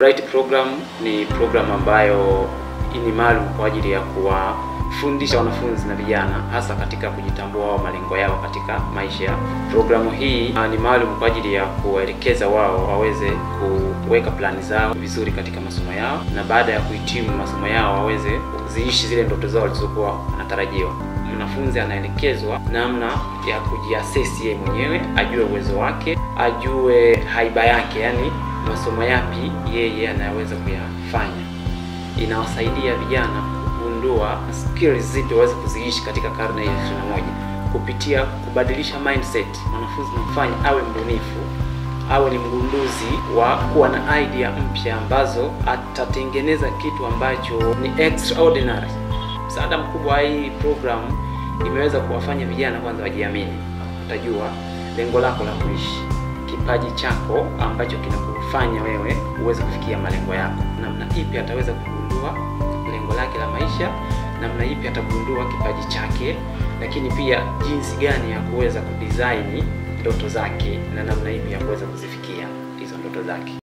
Bright program ni program ambayo ni maalum kwa ajili ya kuwafundisha wanafunzi na vijana hasa katika kujitambua wao malengo yao katika maisha. Programu hii uh, ni maalum kwa ajili ya kuwaelekeza wao waweze kuweka plani zao vizuri katika masomo yao, na baada ya kuhitimu masomo yao waweze kuziishi zile ndoto zao walizokuwa wanatarajiwa. Mwanafunzi anaelekezwa namna ya kujiassess yeye mwenyewe, ajue uwezo wake, ajue haiba yake, yani masomo yapi yeye anaweza kuyafanya. Inawasaidia vijana kugundua skills zipi waweze kuziishi katika karne ya 21 kupitia kubadilisha mindset. Mwanafunzi namfanya awe mbunifu, awe ni mgunduzi wa kuwa na idea mpya ambazo atatengeneza kitu ambacho ni extraordinary. Msaada mkubwa wa hii program imeweza kuwafanya vijana kwanza wajiamini. Utajua lengo lako la kuishi, kipaji chako ambacho kinakufanya wewe uweze kufikia malengo yako. Namna ipi ataweza kugundua lengo lake la maisha, namna ipi atagundua kipaji chake, lakini pia jinsi gani ya kuweza kudesign ndoto zake na namna ipi ya kuweza kuzifikia hizo ndoto zake.